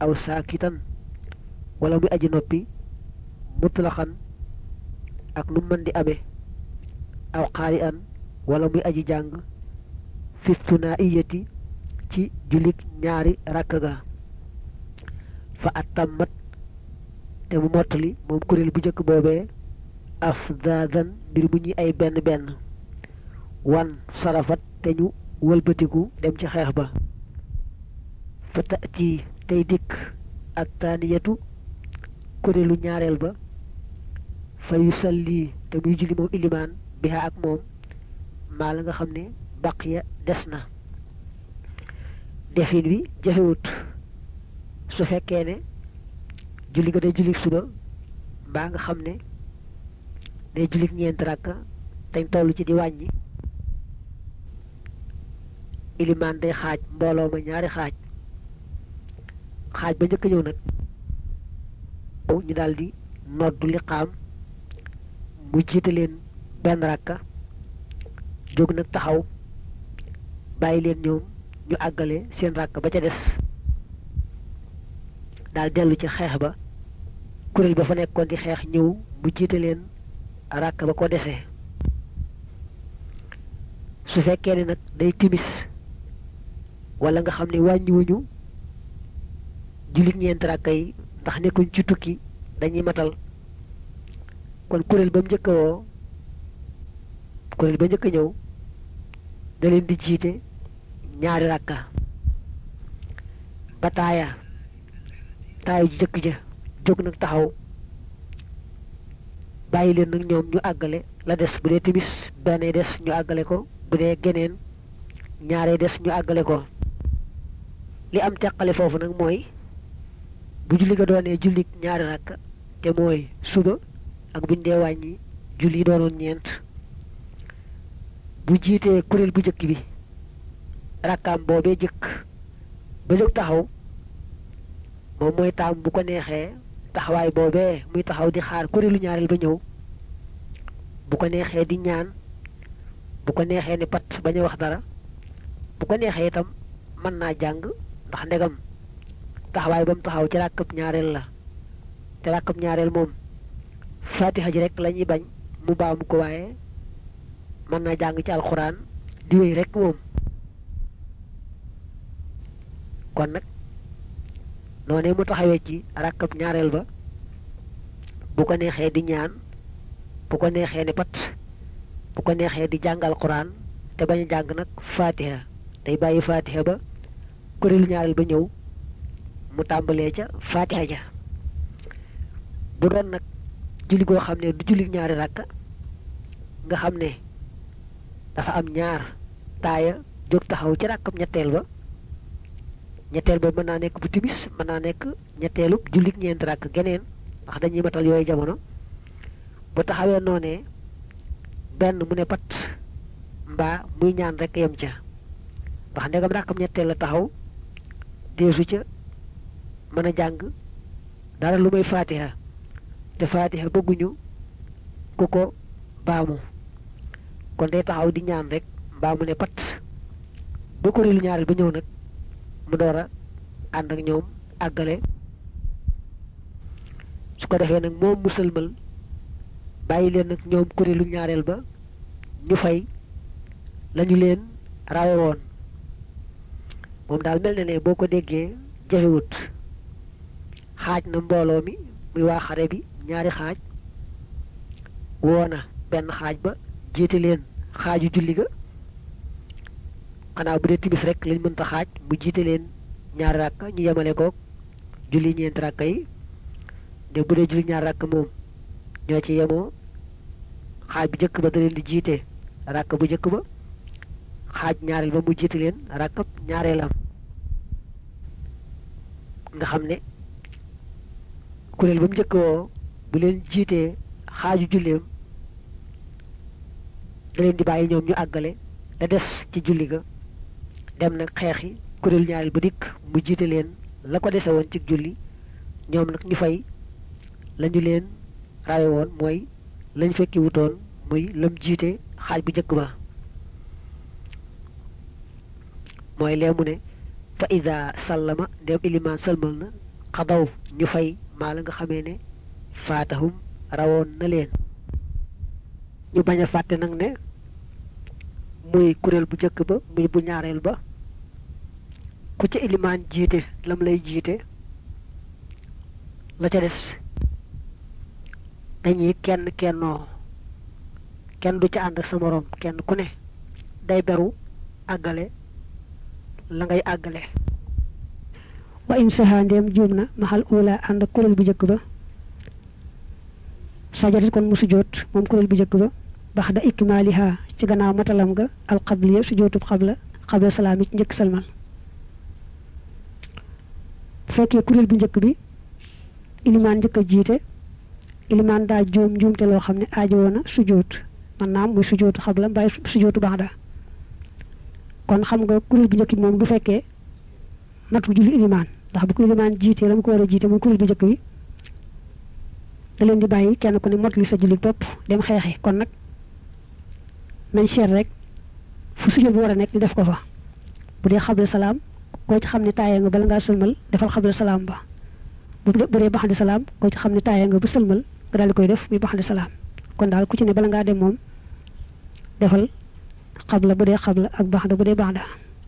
aw saakitan wala muy aji noppi mutlaxan ak nu mën di amee aw xaari an wala muy aji jàng fi thunaiyati ci jullit ñaari rakk ga fa atammat te mu mottali moom kuréel bu njëkk boobee afdaadan mbir mu ñuy ay benn benn wan sarafat te ñu wëlbatiku dem ci xeex ba fa tati tey dikk ak taaniyatu kuréelu ñaareel ba fa yusalli te muy julli moom ilimaan biha ak moom maa la nga xam ne baqiya des na defin wi jafewut su fekkee ne julli ga day julli suba mbaa nga xam ne day julli ñeenti rakka dañ toll ci di wàññi ilimaan day xaaj mbooloo ma ñaari xaaj xaaj ba njëkk ñëw nag ñu daldi noddu liqaam mu jiite leen benn rakka jóg nag taxaw bàyyi leen ñoom ñu àggale seen rakk ba ca des daal dellu ci xeex ba kuréel ba fa nekkoon di xeex ñëw mu jiite leen rakk ba ko desee su fekkee ne nag day timis wala nga xam ne wàññiwuñu jullit ñeenti rakk yi ndax nekkuñ ci tukki dañuy matal kon kuréel ba mu njëkk a woo kuréel ba njëkk a ñëw da leen di jiite ñaari rakka ba taaya taaya ju jëkk ja jóg nag taxaw bàyyi leen nag ñoom ñu àggale la des bu dee timis benn des ñu àggale ko bu dee geneen ñaaree des ñu àggale ko li am teqale foofu nag mooy bu julli ga doonee julli ñaari rakka te mooy suba ak buñ dee wàññi julli yi doonoon ñeent bu jiitee kuréel bu njëkk bi rakkaam boobee jëkk ba jóg taxaw moom mooy taam bu ko neexee taxawaay boobee muy taxaw di xaar kuréelu ñaareel ba ñëw bu ko neexee di ñaan bu ko neexee ni pat bañ a wax dara bu ko neexee itam mën naa jàng ndax ndegam taxawaay ba mu taxaw ci ràkkab ñaareel la te ràkkab ñaareel moom fatiha ji rek la ñuy bañ mu baamu ko waaye mën naa jàng ci alxuraan di wéy rek moom kon nag noonee mu taxawee ci rakkab ñaareel ba bu ko neexee di ñaan bu ko neexee ni pat bu ko neexee di jàng alxuraan te bañ a jàng nag fatiha day bàyyi fatiha ba kuréelu ñaareel ba ñëw mu tàmbalee ca fatiha ja bu doon nag julli goo xam ne du julli ñaari rakka nga xam ne dafa am ñaar taaya jóg taxaw ci rakkam ñetteel ba ñetteel ba mën naa nekk bu timis mën naa nekk ñetteelu jullit ñeenti rakk geneen ndax dañuy matal yooyu jamono bu taxawee noonee benn mu ne pat mbaa muy ñaan rek yem ca ndax ndegam rakkam ñetteel la taxaw deesu ca mën a jàng dara lu may faatiha te faatiha bëgguñu ku ko baamu kon day taxaw di ñaan rek mbaa mu ne pat ba kuréelu ñaareel ba ñëw nag mu door a ànd ak ñoom àggale su ko defee nag moom musalmal bàyyi leen nag ñoom kuréelu ñaareel ba ñu fay lañu leen rawe woon moom daal mel na ne boo ko déggee jafewut xaaj na mbooloo mi muy waa xare bi ñaari xaaj woona benn xaaj ba jiite leen xaaju julli ga xanaa bu dee timis rek lañ mënta xaaj mu jiite leen ñaari rakka ñu yemale ko julli ñeenti rakka yi de bu dee julli ñaari rakka moom ñoo ci yemoo xaaj bu njëkk ba da leen di jiite rakka bu njëkk ba xaaj ñaareel ba mu jiite leen rakkab ñaareelam nga xam ne kuréel ba mu njëkk woo bu leen jiitee xaaju julleem da leen di bàyyi ñoom ñu àggale da des ci julli ga dem nag xeexi kuréel ñaareel ba dikk mu jiite leen la ko dese woon ci julli ñoom nag ñu fay lañu leen rawe woon mooy lañ fekki wutoon muy lam jiite xaaj bu njëkk ba mooy lee mu ne fa ida sallama ndem ilimaan salmal na xadaw ñu fay maa la nga xamee ne faatahum rawoon na leen ñu bañ a fàtte nag ne muy kuréel bu njëkk ba muy bu ñaareel ba ku ca ilimaan jiite lam lay jiite la ca des dañuy kenn kennoo kenn du ca ànd ak sa moroom kenn ku ne day beru àggale la ngay àggale wa in saha ndeem juum na maxal ula ànd ak kuréel bu njëkk ba sajadat kon mu sujjóot moom kuréel bu njëkk ba bax da ikmaaliha ci gannaaw matalam ga alxabliya sujjóotub xabla xabla salaam yi ci njëkk salmal bu fekkee kuréel bu njëkk bi ilimaan njëkk a jiite ilimaan daa juum njuumte loo xam ne aajowoo na sujjóot man naam muy sujjóotu xabla mbaay sujjóotu baax da kon xam nga kuréel bu njëkk bi moom du fekkee natu julli ilimaan ndax bu ko ilimaan jiitee la mu ko war a jiite muy kuréel bu njëkk bi da leen di bàyyi kenn ku ne motali sa julli topp dem xeexi kon nag nañ seet rek fu sujjóot bu war a nekk ñu def ko fa bu dee xabla salaam koo ci xam ne taayee nga bala ngaa sëlmal defal xabla salaam ba bu dee baxandi salaam koo ci xam ne taayee nga ba sëlmal nga daal di koy def muy baxandi salaam kon daal ku ci ne bala ngaa dem moom defal xabla bu dee xabla ak baxda bu dee baxda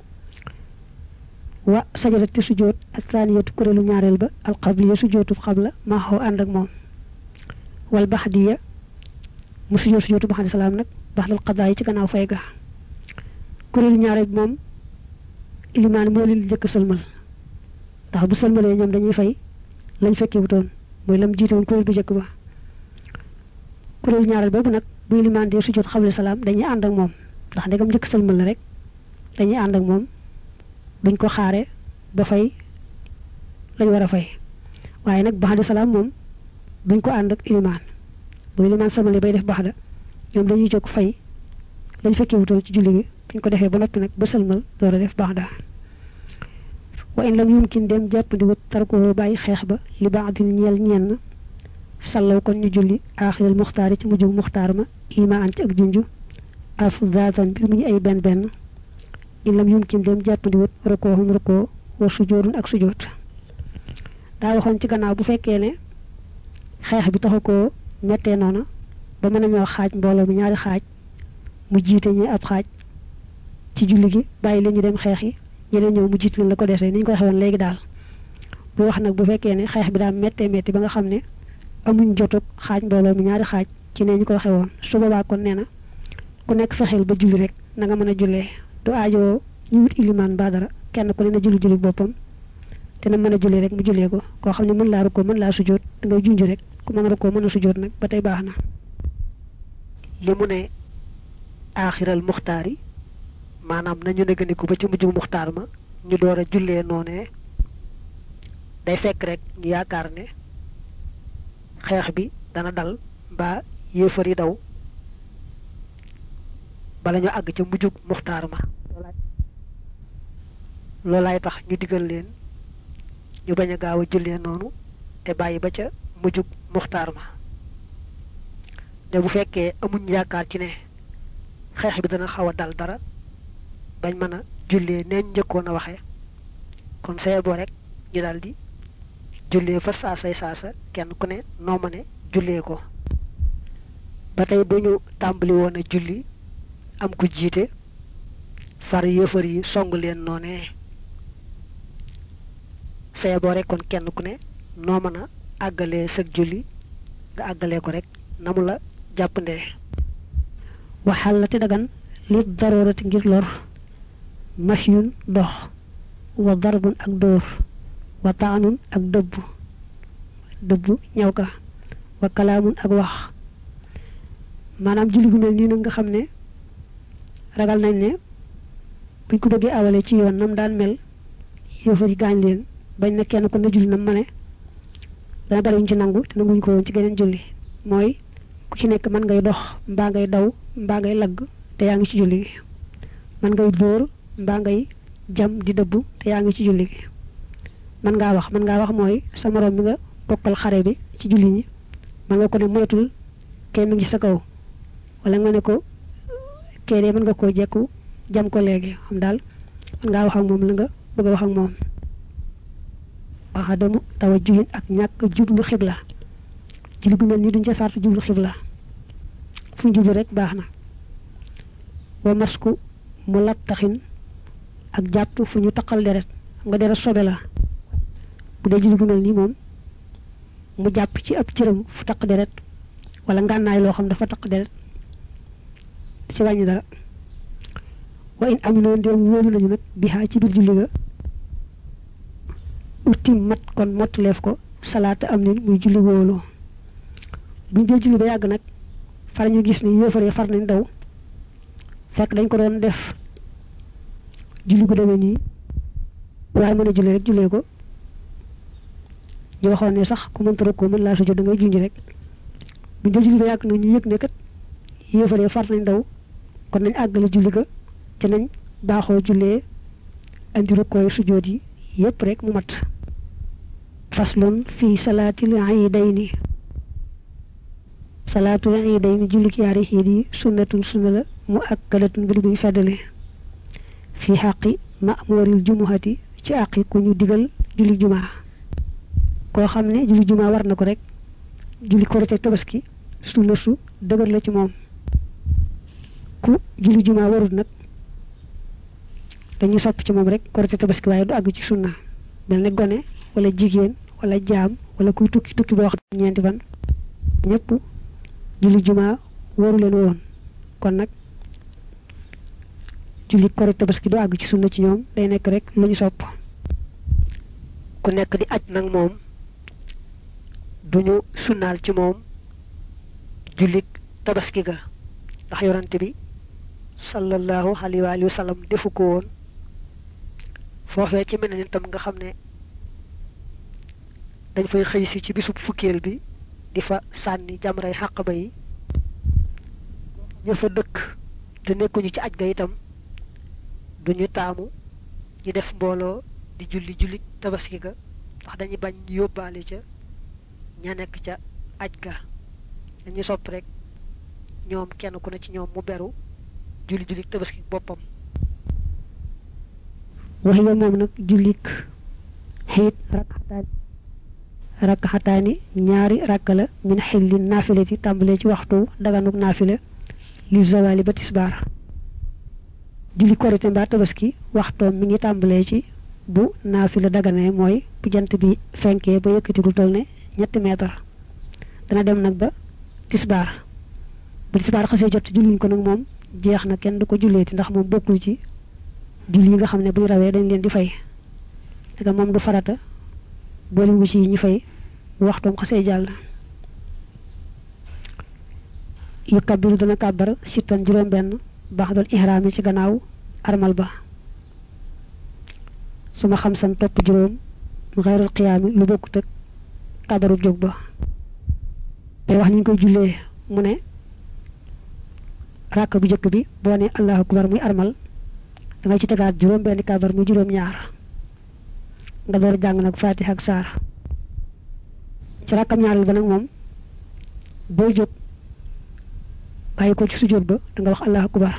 wa sajadati sujjóot ak saaniyatu kuréelu ñaareel ba alxabliya sujjóotu xabla maa xaw ànd ak moom wal baxdiya mu sujjóot sujjóotu baxandi salaam nag baxdal xadaa yi ci gannaaw fay ga kuréelu ñaareel bi moom ilimaan moo leen njëkk sëlmal ndax bu sëlmalee ñoom dañuy fay lañ fekkee wutoon mooy lam jiite woon kuréel bu njëkk ba kuréelu ñaareel boobu nag bu ilimaan dee sujjóot xabla salaam dañuy ànd ak moom ndax ndegam njëkk sëlmal la rek dañuy ànd ak moom duñ ko xaare ba fay lañ war a fay waaye nag baxda salaam moom duñ ko ànd ak ilimaan bu ilimaan sëlmalee bay def baxda ñoom dañuy jóg fay lañ fekkee wutoon ci julli gi buñ ko defee ba noppi nag ba sëlmal door a def baxda wa in lam yumkin dem jàppandi wut tarko bàyyi xeex ba li baadin ñeel ñenn sallaw kon ñu julli aaxiral muxtaar yi ci mujjug muxtaar ma ima an ci ak junju alf zaatan mbir mu ñu ay benn benn in lam yumkin dem jàppandi wut rokoohum rokoo wa sujoodun ak sujoot daa waxoon ci gannaaw bu fekkee ne xeex bi taxu koo mettee noona ba mën nañoo xaaj mbooloo mi ñaari xaaj mu jiite ñi ab xaaj ci julli gi bàyyi leen ñu dem xeex yi ñeneen ñëw mu jiit leen la ko desee ni ñu ko waxee woon léegi daal bu wax nag bu fekkee ne xeex bi daal méttee métti ba nga xam ne amuñ jotug xaaj mbooloo mi ñaari xaaj ci ne ñu ko waxee woon su boobaa kon nee na ku nekk fexeel ba julli rek na nga mën a jullee du aajoo ñu wut ilimaan ba dara kenn ku ne na julli julli boppam te na mën a jullee rek mu jullee ko koo xam ne mën laa rukkoo mën laa sujjóot da ngay junj rek ku mën a rukkoo mën a sujjóot nag ba tey baax na li mu ne aaxiral muxtaar yi maanaam nañu négandiku ba ci mujjug muxtaar ma ñu door a jullee noonee day fekk rek ñu yaakaar ne xeex bi dana dal mbaa yéefar yi daw bala ñu àgg ca mujjug muxtaar ma loolaay tax ñu digal leen ñu bañ a gaaw a jullee noonu te bàyyi ba ca mujjug muxtaar ma te bu fekkee amuñ yaakaar ci ne xeex bi dana xaw a dal dara bañ mën a jullee neen njëkkoon a waxee kon saye boo rek ñu daal di jullee fa saasay saasa kenn ku ne noo ma ne jullee ko ba tey bu ñu tàmbali woon a julli am ku jiite far yëfar yi song leen noonee saye boo rek kon kenn ku ne noo mën a àggalee sëg julli nga àggalee ko rek na mu la jàppandee waxal la te dagan li daroorati ngir lor mashyun dox wa darbun ak dóor wa taanun ak dëbb dëbb ñaw ka wa kalaamun ak wax maanaam julli gu mel nii nag nga xam ne ragal nañ ne buñ ko bëggee awale ci yoon nam daan mel yëfar yi gaañ leen bañ na kenn ko na julli nam ma ne dana bari ñu ci nangu te nanguñ ko woon ci geneen julli mooy ku ci nekk mën ngay dox mbaa ngay daw mbaa ngay lagg te yaa ngi ci julli gi mën ngay dóor mbaa ngay jam di dëbb te yaa ngi ci julli gi mën ngaa wax mën ngaa wax mooy sa moroom mi nga bokkal xare bi ci julli ñi mën nga ko ne moytul kee mi ngi sa kaw wala nga ne ko kee dee mën nga koo jekku jam ko léegi xam daal mën ngaa wax ak moom la nga bëgg a wax ak moom axadamu tawajjuhin ak ñàkk jublu xibla julli gu mel nii duñ ca sartu jublu xibla fu ñu jublu rek baax na wa masku mu lattaxin ak jàpp fu ñu taqal deret nga deret sobe la bu dee julli gu mel nii moom mu jàpp ci ab cëram fu taq deret wala ngànnaay loo xam dafa taq deret ci wàññi dara wa in aminoon ndéem wóolu nañu nag bihaa ci biir julli ga utim mat kon mottaleef ko salaata am nin muy julli wóolu buñ dee julli ba yàgg nag far ñu gis ni yéefaree far nañ daw fekk dañ ko doon def julli gu demee nii waaye mën a julli rek jullee ko ñu waxoon ne sax ku mënta rek ko mën laa sujjóot da ngay junj rek buñ dee julli ba yàgg nag ñu yëg ne kat yéefaree far nañ daw kon nañ àggale julli ga ci nañ baaxoo jullee andi rukkooy sujjóot yi yépp rek mu mat faslun fii salaatil iidayni salaatul iidayni jullik yaari xiit yi sunnatun sunna la mu akkadatun ba digguñu feddale fii xaqi ma'muril jumuhati ci àqi ku ñu digal julli jumaa koo xam ne julli jumaa war na ko rek julli korite tabaski sunna su dëgër la ci moom ku julli jumaa warut nag dañuy sopp ci moom rek korite tabaski waaye du àgg ci sunna mel ne gone wala jigéen wala jaam wala kuy tukki tukki boo xam ñeenti fan ñëpp julli jumaa waru leen woon kon nag julli korite tabaski du àgg ci sunna ci ñoom day nekk rek lu ñu sopp ku nekk di aj nag moom duñu sunnaal ci moom jullik tabaski ga ndax yorante bi sallallahu alayhi wa sallam defu ko woon foofee ci mel ne tam nga xam ne dañ fay xëy si ci bisub fukkeel bi di fa sànni jamray xàq ba yi ñu fa dëkk te nekkuñu ci aj ga itam duñu taamu ñu def mbooloo di julli julli tabaski ga ndax dañuy bañ ñu yóbbaale ca ña nekk ca aj ga dañuy sopp rek ñoom kenn ku ne ci ñoom mu beru julli julli tabaski boppam waxiya moom nag jullik xiit rakkataan rakkaxataani ñaari rakka la min xilli naafilati tàmbalee ci waxtu daganuk naafila li zawali ba tisbaar julli korite mbaa tabaski waxtoom mi ngi tàmbalee ci bu naafila daganee mooy bu jant bi fenkee ba yëkkatigul toll ne ñetti meetar dana dem nag ba tisbaar bu tisbaar xasee jot julliñ ko nag moom jeex na kenn du ko julleeti ndax moom bokkul ci julli yi nga xam ne bu ñu rawee dañ leen di fay daga moom du farata booliwu ci yi ñu fay bu waxtoom xasee jàll yu kabiru dana kàbbar sittan juróom benn baax dal ihraam yi ci gannaaw armal ba suma xam san topp juróom mu xeyrul xiyaami lu bokkut ak kàbbarub jóg ba day wax ni ñu koy jullee mu ne ràkk bu njëkk bi boo ne allahu akbar muy armal da nga ci tegaat juróom benn kàbbar muy juróom ñaar nga door jàng nag fatiha ak saar ci rakkam ñaareel ba nag moom booy jóg bàyyi ko ci sujjóot ba da nga wax allahu akbar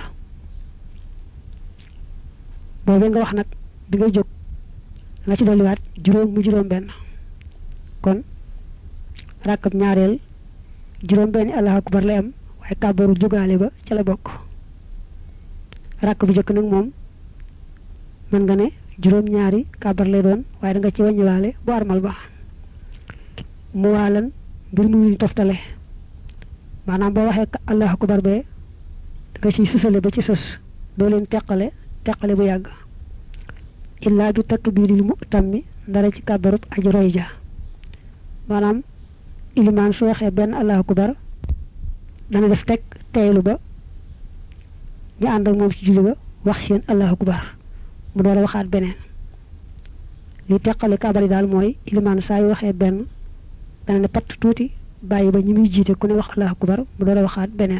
boobee nga wax nag bi ngay jóg da nga ci dolliwaat juróom mu juróom benn kon rakkam ñaareel juróom benn allahu akbar lay am waaye kàbbaru jógaale ba ca la bokk rakk bu njëkk nag moom mën nga ne juróom ñaari kàbbar lay doon waaye da nga ci wàññiwaale bu armal ba mu waalan mbir mu ñu toftale maanaam boo waxee allahu akbar bee da nga ciy sësale ba ci sës doo leen teqale teqale bu yàgg illaa bi takbiiril mu'tammi ndara ci kàbbarub aji roy ja maanaam ilimaan su waxee benn allahu akbar dana def teg teylu ba ñu ànd ak moom ci julli ga wax seen allahu akbar mu door a waxaat beneen li teqale kàbbar yi daal mooy ilimaan saa yu waxee benn dana ne patt tuuti bàyyi ba ñi muy jiite ku ne wax allahu akbar mu door a waxaat beneen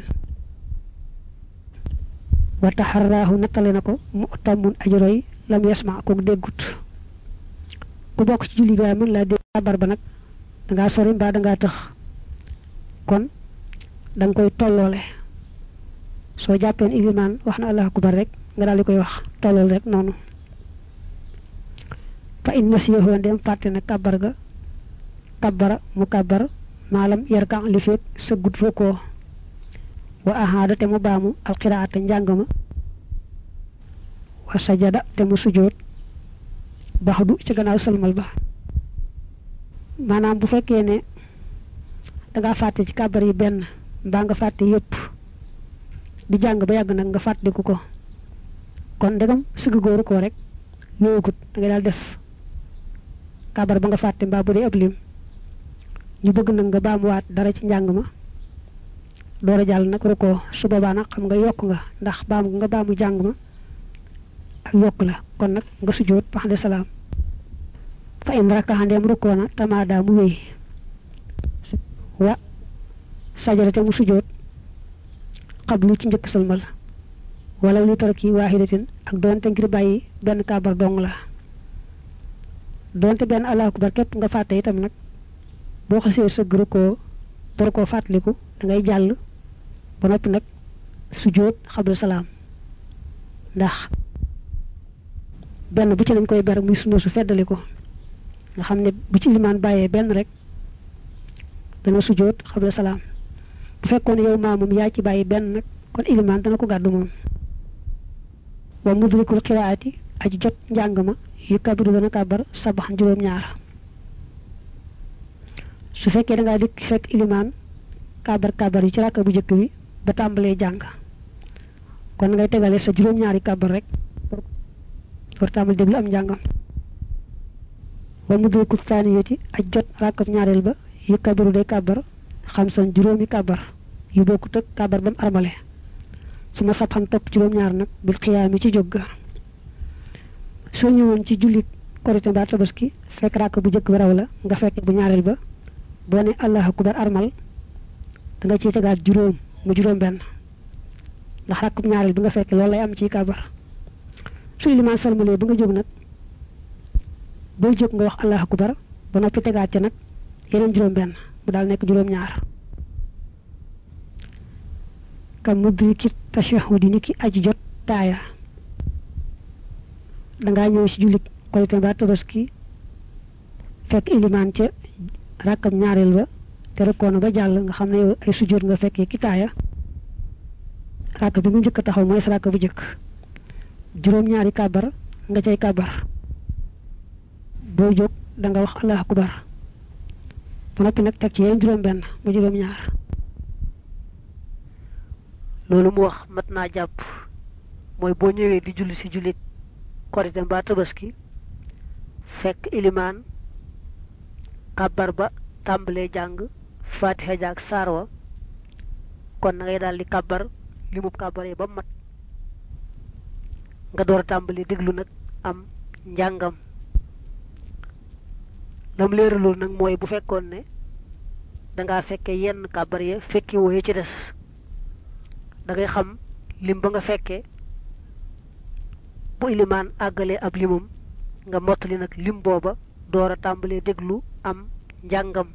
wa taxarraahu nattale na ko mu tammun aji roy lam yasma kook déggut ku bokk ci julli ga mën laa dégg kàbbar ba nag dangaa sori mbaa dangaa tëx kon da nga koy tolloole soo jàppeen ilimaan wax na allahu akbar rek nga daal di koy wax tollool rek noonu fa in nasiyahu ndem fàtte na kabar ga kabara mu kabar maalam yarkan li feeg sëggut rukkoo wa ahaada te mu baamu alqiraata njàng ma wa sajada te mu sujoot baxdu ci gannaaw sëlmal ba maanaam bu fekkee ne danga fàtte ci kabar yi benn mbaa nga fàtte yépp di jàng ba yàgg nag nga fàttaliku ko kon ndegam sëgg góoru ko rek yoogut da ngay daal def kabar ba nga fàtte mbaa bu dee ab lim ñu bëgg nag nga baamuwaat dara ci njàng ma door a jàll nag rukkoo su boobaa nag xam nga yokk nga ndax baamu nga baamu jàng ma ak yokk la kon nag nga sujjóot ba xam salaam fa in rakkaxandeem rukkoo na tamaada mu wéy wa sajara te mu sujjóot xablu ci njëkk sëlmal wala li tarki waaxidatin ak doonte ngir bàyyi benn kaabar dong la doonte benn allahu akbar képp nga fàtte itam nag boo xasee sëgg rukkoo door koo fàttaliku da ngay jàll ba noppi nag sujjóot xablu salaam ndax benn bu ci lañ koy ber muy sunna su feddali ko nga xam ne bu ci ilimaan bàyyee benn rek dana sujjóot xabla salaam bu fekkoon yow maa moom yaa ci bàyyi benn nag kon ilimaan dana ko gàddu moom wa mudrikul xiraati aji jot njàng ma yu kabiru dana kàbbar sabax juróom-ñaar su fekkee da ngaa dikk fekk ilimaan kàbbar kàbbar yi ci ràkka bu njëkk bi ba tàmbalee jàng kon ngay tegale sa juróom-ñaari kàbbar rek war tàmbali déglu am njàngam wa mudrikul thaniyati aj jot ràkkab ñaareel ba yu kabiru day kàbbar xam san juróomi kàbbar yu bokkut ak kàbbar ba mu armale su ma sab xam topp juróom-ñaar nag bil xiyaami ci jóg ga soo ñëwoon ci jullit korite mbaa tabaski fekk ràkk bu njëkk ba raw la nga fekke bu ñaareel ba boo ne allahu akbar armal da nga ciy tegaat juróom mu juróom benn ndax ràkk bu ñaareel bi nga fekke loolu lay am ci kàbbar su ilimaan salmalee ba nga jóg nag booy jóg nga wax allahu akbar ba noppi tegaat ca nag yeneen juróom benn mu daal nekk juróom ñaar kam mudriki tashahudi ni ki aji jot taaya dangaa ñëw ci jullit korite mbaa tabaski fekk ilimaan ca rakkam ñaareel ba te rekkoona ba jàll nga xam ne yow ay sujjóot nga fekkee ki taaya rakk bi nga njëkk a taxaw mooy sa rakk bu njëkk juróom-ñaari kàbbar nga cay kàbbar boo jóg da nga wax allahu akbar ba noppi nag teg ci yeneen juróom-benn mu juróom-ñaar. loolu mu wax mat naa jàpp mooy boo ñëwee di julli ci jullit korite mbaa tabaski fekk ilimaan kàbbar ba tàmbalee jàng fatiha jaag saarwa kon na ngay daal di kàbbar li mu kàbbaree ba mat nga door a tàmbali déglu nag am njàngam lam leeralul nag mooy bu fekkoon ne dangaa fekke yenn kàbbar ya fekki wooye ci des da ngay xam lim ba nga fekke bu ilimaan àggalee ab limam nga mottali nag lim booba door a tàmbalee déglu am njàngam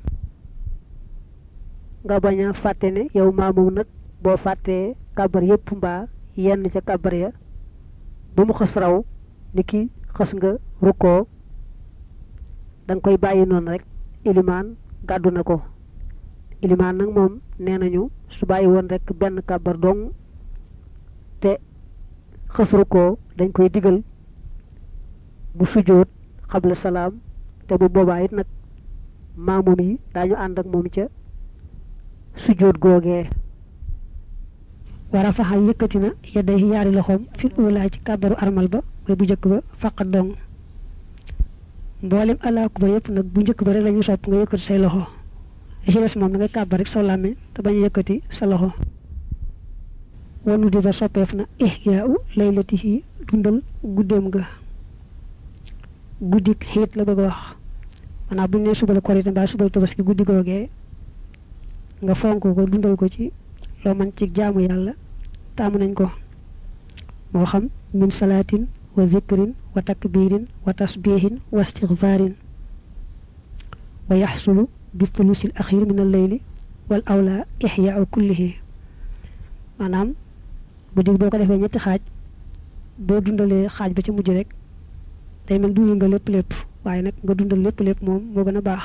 nga bañ a fàtte ne yow maamoom nag boo fàttee kàbbar yépp mbaa yenn ca kàbbar ya ba mu xës raw ni ki xës nga rukkoo da nga koy bàyyi noonu rek ilimaan gàddu na ko ilimaan nag moom nee nañu su bàyyi woon rek benn kàbbar dong te xës rukkoo dañ koy digal bu sujjóot xabla salaam te bu boobaa it nag maamum yi daañu ànd ak moom ca sujjóot googee war a faxal yëkkati na yedday yaari loxoom fil uulaa ci kàbbaru armal ba mooy bu njëkk ba faqat dong mboolem allahu akbar yëpp nag bu njëkk ba rek la ñu sopp nga yëkkati say loxo li ci des moom da ngay kàbbar rek saw làmmiñ te bañ a yëkkati sa loxo wanu di ba soppeef na ihyaa u laylatihi dundal guddeem ga guddik xiit la bëgg a wax maanaam bu ñu nee suba la korite mbaa suba la tabaski guddi googee nga fonk ko dundal ko ci loo man ci jaamu yàlla taamu nañ ko moo xam min salaatin wa zikrin wa takbirin wa tasbihin wa istigfaarin wa yaxsulu bi thulusil axir min al-layli wal awla ixyaau kullihi maanaam guddi boo ko defee ñetti xaaj boo dundalee xaaj ba ci mujj rek day mel dundal nga lépp lépp waaye nag nga dundal lépp lépp moom moo gën a baax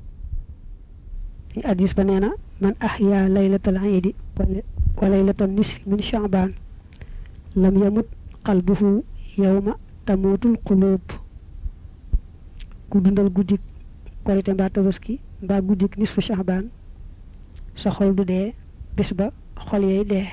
addis ba nee na man ahya laylatal iidi wa laylatal nisfi min shaaban lam yamut qalbuhu yawma tamuutul quluub ku dundal guddik korite mbaa tabaski mbaa guddik nisfu shaaban sa xol du dee bis ba xol yay dee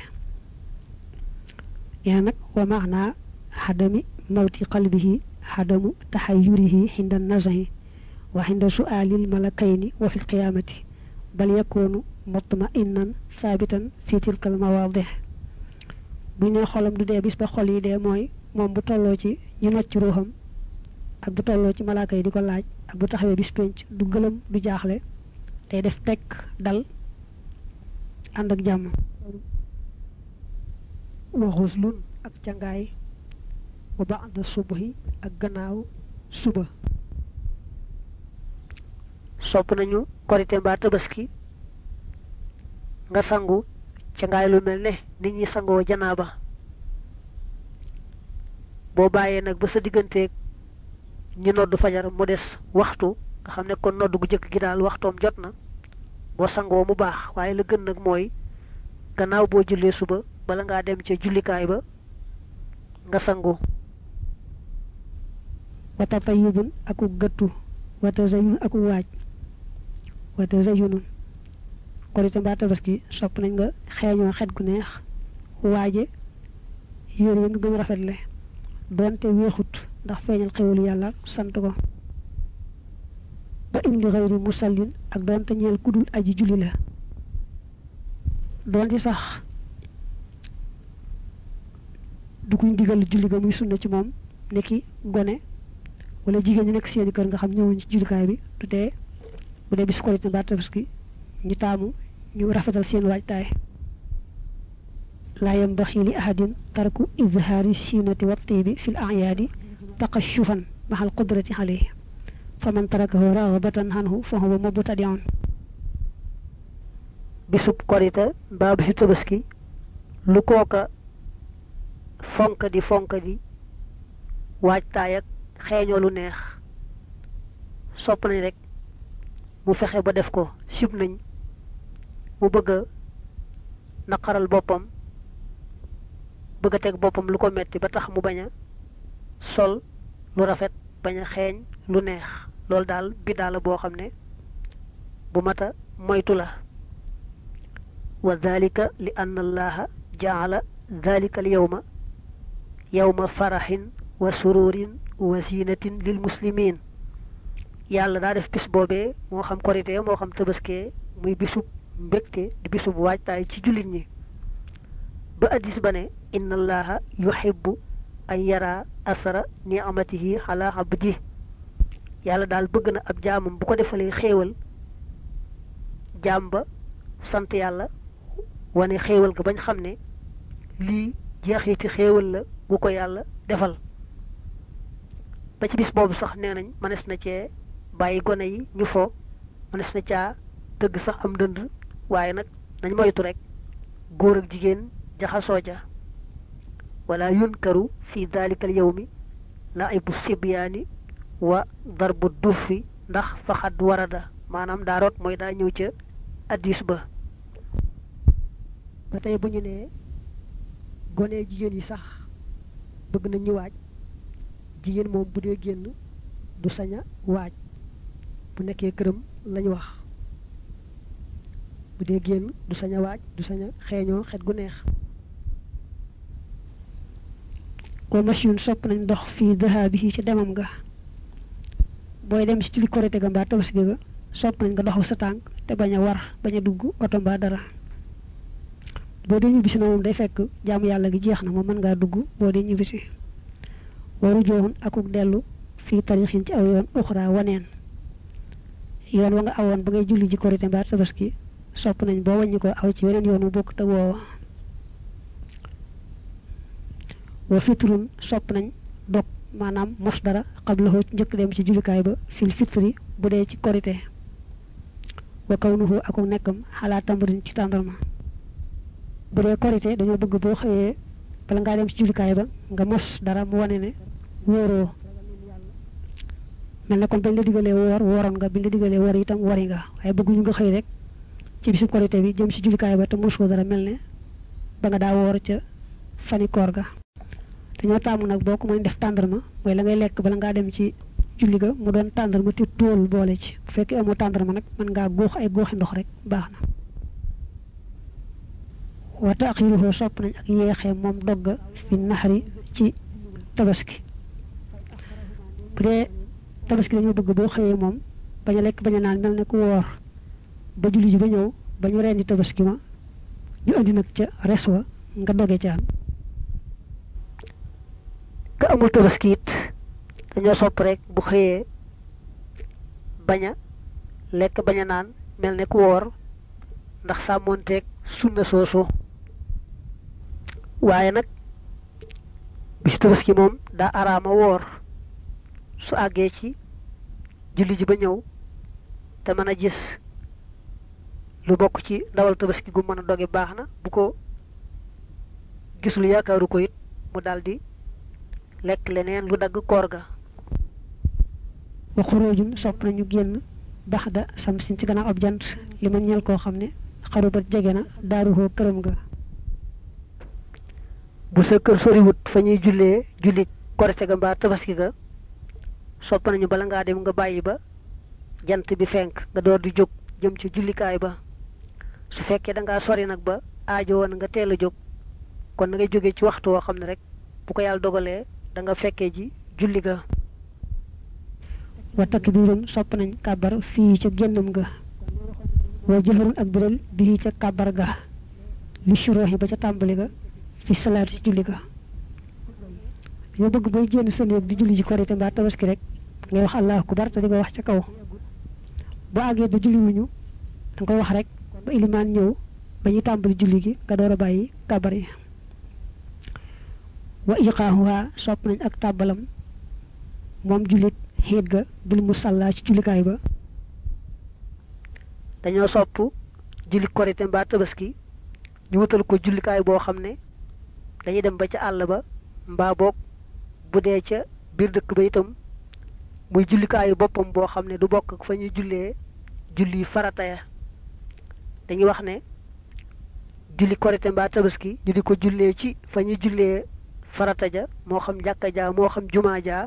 yaa nag wa maanaa xadami mawti qalbihi xadamu taxayurihi xinda nazahi wa xinda suaalil malakayni wa fi lqiyaamati bal yakunu mutma'innan saabitan fi tilkal mawaadix bu ñu nee xolam du dee bis ba xol yi dee mooy moom bu tolloo ci ñu nocc ruuxam ak bu tolloo ci malaaka yi di ko laaj ak bu taxawee bis penc du gëlëm du jaaxle day def tekk dal ànd ak jàmm wa xuslun ak cangaay wa ba'da subhi ak gannaaw suba sopp nañu korite mbaa tabaski nga sangu cangaay lu mel ne nit ñi sangoo janaaba boo bàyyee nag ba sa digganteeg ñi noddu fajar mu des waxtu nga xam ne kon noddu gu jëkk gi daal waxtoom jot na boo sangoo mu baax waaye la gën nag mooy gannaaw boo jullee suba bala ngaa dem ca jullikaay ba nga sangu wa tatayubun aku gëttu wa tazayun aku waaj wa tazayunun korite mbaa tabaski sopp nañ nga xeeñoo xet gu neex waaje yére yi nga gën a rafetle doonte weexut ndax feeñal xewul yàlla sant ko ba in li xëyri musallin ak doonte ñeel kudul aji julli la doonte sax du kuñ digal julli ga muy sunna ci moom niki gone wala jigéen ñi nekk seeni kër nga xam ñëwuñ ci jullikaay bi du tee bu dee bis korite mbaa tabaski ñu taamu ñu rafetal seen waajtaay laa yambaxi li ahadin tarku izhaari siinati wa tiibi fi l ayaadi taqashufan maxal qudrati alayhi fa man tarakahu ragbatan anhu fa huwa mubtadiun bisub korite mbaa bisu tabaski lu kooka fonk di fonk di waajtaay ak xeeñoo lu neex sopp nañ rek mu fexe ba def ko sib nañ mu bëgg a naqaral boppam bëgg a teg boppam lu ko metti ba tax mu bañ a sol lu rafet bañ a xeeñ lu neex loolu daal biddaa la boo xam ne bu mata moytu la wa dalika li anna allaha jaala dalika al yawma yawma faraxin wa sururin wa zinatin lil muslimin yàlla daa def bis boobee moo xam korite moo xam tabaskee muy bisub mbégte di bisub waajtaay ci jullit ñi ba addis ba ne inna allaha yuhibbu an yara asara ni'amatihi ala abdi yàlla daal bëgg na ab jaamam bu ko defalee xéewal jaam ba sant yàlla wane xéewal ga bañ xam ne lii jeexiti xéewal la gu ko yàlla defal ba ci bis boobu sax nee nañ mënees na cee bàyyi gone yi ñu fo mënees na caa tëgg sax am dënd waaye nag nañ moytu rek góor ak jigéen jaxasoo ja wala yunkaru fi dalika al yawmi laibu sibyaani wa darbu dufi ndax faxad warada maanaam daa root mooy daa ñëw ca addis ba ba tey bu ñu nee gone jigéen yi sax bëgg nañ ñu waaj jigéen moom bu dee génn du sañ a waaj bu nekkee këram lañ wax bu dee génn du sañ a waaj du sañ a xeeñoo xet gu neex wa machine sopp nañ dox fii dahabihi ci demam ga booy dem ci julli korite ga mbaa tabaski ga sopp nañ nga doxal sa tànk te bañ a war bañ a dugg oto mbaa dara boo dee ñibbisi na moom day fekk jaamu yàlla gi jeex na moom mën ngaa dugg boo dee ñibbisi waru jooxun akuk dellu fii tarixin ci aw yoon uxra waneen yoon wa nga awoon ba ngay julli ji korite mbaa tabaski sopp nañ boo wàññi ko aw ci weneen yoon wu bokk te woowa wa fitrun sopp nañ dog maanaam mos dara xablahu njëkk dem ci jullikaay ba fil fitri bu dee ci korite wa kawnuhu akuk nekkam xalaa tambarin ci tàndarma bu dee korite dañoo bëgg boo xëyee bala ngaa dem ci jullikaay ba nga mos dara mu wane ne wóoroo mel ne kon bañ la digalee woor wooroon nga biñ la digalee woor itam wori nga waaye bëgguñu nga xëy rek ci bisu korité bi jëm si jullikaay ba te mosoo dara mel ne ba nga daa woor ca fani koor ga dañoo taamu nag boo ko mën def tàndarma mooy la ngay lekk bala ngaa dem ci julli ga mu doon tàndarma te tóol boole ci bu fekkee amoo tàndarma nag mën ngaa góox ay góoxi ndox rek baax na wa taxiruhu sopp nañ ak yeexee moom dogga fi naxari ci tabaski bu dee tabaski dañoo bëgg boo xëyee moom bañ a lekk bañ a naan mel ne ku woor ba julli ji ba ñëw ba ñu rendi tabaski ma ñu andi nag ca res wa nga doge ca am ka amul tabaski it dañoo sopp rek bu xëyee bañ a lekk bañ a naan mel ne ku woor ndax sàmmoonteeg sunna soosu waaye nag bisu tabaski moom daa araama woor su àggee ci julli ji ba ñëw te mën a gis lu bokk ci ndawal tabaski gu mën a doge baax na bu ko gisul yaakaaru ko it mu daldi lekk leneen lu dagg koor ga wa xuróojum sopp nañu génn bax da sam sin ci gannaaw ab jant li ma ñeel koo xam ne xarubat jege na daaruhoo këram ga bu sa kër soriwut fa ñuy jullee julli korite ga mbaa tabaski ga sopp nañu bala ngaa dem nga bàyyi ba jant bi fenk nga door di jóg jëm ci jullikaay ba su fekkee da ngaa sori nag ba aajo woon nga teel a jóg kon na ngay jóge ci waxtu woo xam ne rek bu ko yàlla dogalee da nga fekkee ji julli ga wa takbiirun sopp nañ kàbbar fii ca génnam ga wa jëfarun ak biral bii ca kàbbar ga li surooxi ba ca tàmbali ga fi salaatu ci julli ga dañoo bëgg booy génn sa néeg di julli ji korite mbaa tabaski rek ngay wax allahu akbar te di ko wax ca kaw boo àggee da julli wuñu da nga koy wax rek ba ilimaan ñëw ba ñu tàmbali julli gi nga door a bàyyi kàbbar yi wa iqaahuha sopp nañ ak tàbbalam moom jullit xiit ga bil musalla ci jullikaay ba dañoo sopp julli korite mbaa tabaski ñu wutal ko jullikaay boo xam ne dañuy dem ba ca àll ba mbaa boog bu dee ca biir dëkk ba itam muy jullikaayu boppam boo xam ne du bokk ak fa ñuy jullee julli farata ya dañuy wax ne julli korite mbaa tabaski ñu di ko jullee ci fa ñuy jullee farata ja moo xam jàkka ja moo xam jumaa ja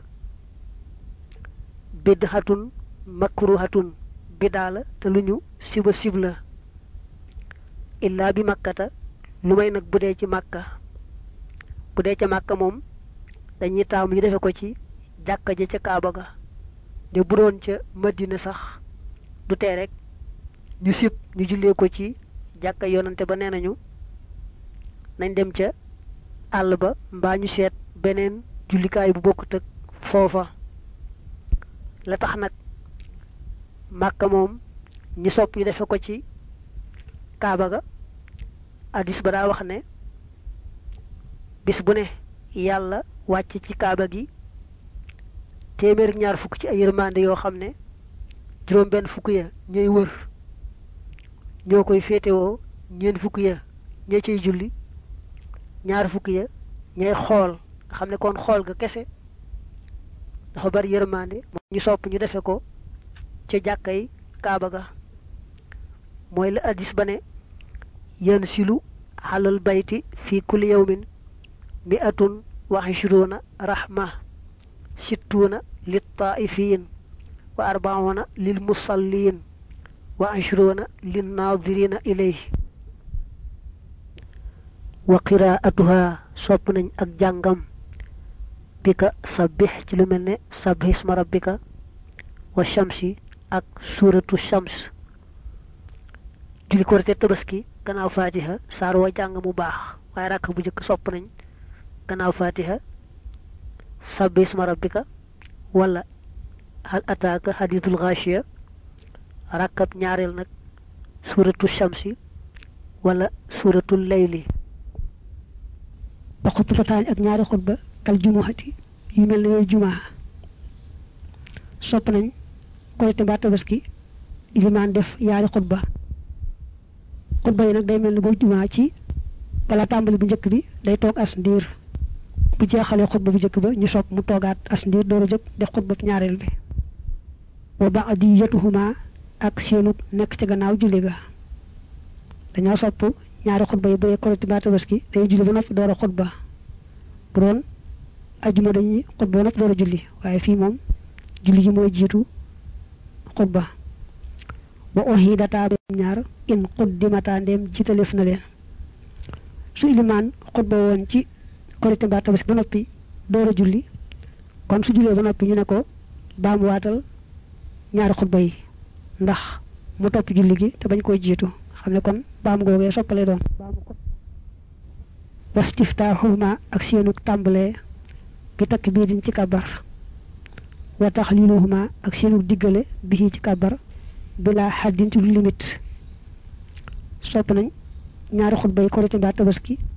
bidhatun makruhatun bidaa la te lu ñu siba sib la illaa bi makkata lu may nag bu dee ci màkka bu dee ca màkka moom dañuy taamu ñu defe ko ci jàkka ja ca kaaba ga de bu doon ca madina sax du tee rek ñu sib ñu jullee ko ci jàkka yonante ba nee nañu nañ dem ca àll ba mbaa ñu seet beneen jullikaay bu bokkut ak foofa la tax nag màkka moom ñu sopp ñu defe ko ci kaaba ga addis ba daa wax ne bis bu ne yàlla wàcc ci kaaba gi téeméer ñaar fukk ci ay yërmande yoo xam ne juróom benn fukk ya ñooy wër ñoo koy féetewoo ñeent fukk ya ña cay julli ñaar fukk ya ñay xool nga xam ne kon xool ga kese dafa bari yërmande ñu sopp ñu defe ko ca jàkkay kaaba ga mooy la addis ba ne yan silu xalal bayti fi kulli yawmin mi'atun wa ishruuna rahma sittuuna lit taaifiin wa arbauna lil musalliin wa ishruuna lin naadirina ilayhi wa qiraatuha sopp nañ ak jàngam bika sabbix ci lu mel ne sabbix isma rabbika wa shamsi ak suuratu shams julli korite tabaski gannaaw fatiha saar wa jàng mu baax waaye rakk bu njëkk sopp nañ gannaaw fatiha sabbi isma rabbika wala hal ataaka hadithul ghashiya rakkab ñaareel nag suuratu shamsi wala suuratul layli ba xutbataani ak ñaari xutba kal jumuhati yu mel ne yooyu jumaa sopp nañ korite mbaa tabaski ilimaan def yaari xutba xutba yi nag day mel ne boo jumaa ci wala tàmbali bu njëkk bi day toog as ndiir bu jeexalee xutba bu njëkk ba ñu sopp mu toogaat as ndiir dooru jóg def xutba ñaareel bi wa ba'diyatuhuma ak seenu nekk ca gannaaw julli ga dañoo sopp ñaari xutba yi bu dee korite mbaa tabaski dañuy julli ba noppi door a xutba bu doon ajuma dañuy xutba ba noppi door a julli waaye fii moom julli gi mooy jiitu xutba wa uhidata ñaar in quddimata ndem jiitalef na leen su ilimaan xutba woon ci korite mbaa tabaski ba noppi door a julli kon su jullee ba noppi ñu ne ko baamu waatal ñaari xutba yi ndax mu topp julli gi te bañ koy jiitu xam ne kon baamu googee soppale doon wastiftaaxuhuma ak seenu tàmbalee bi takk bii diñ ci kabar wa taxliluhuma ak seenu diggale bi ci kabar bila xaddin ci lu limite sopp nañ ñaari xutba yi korite mbaa tabaski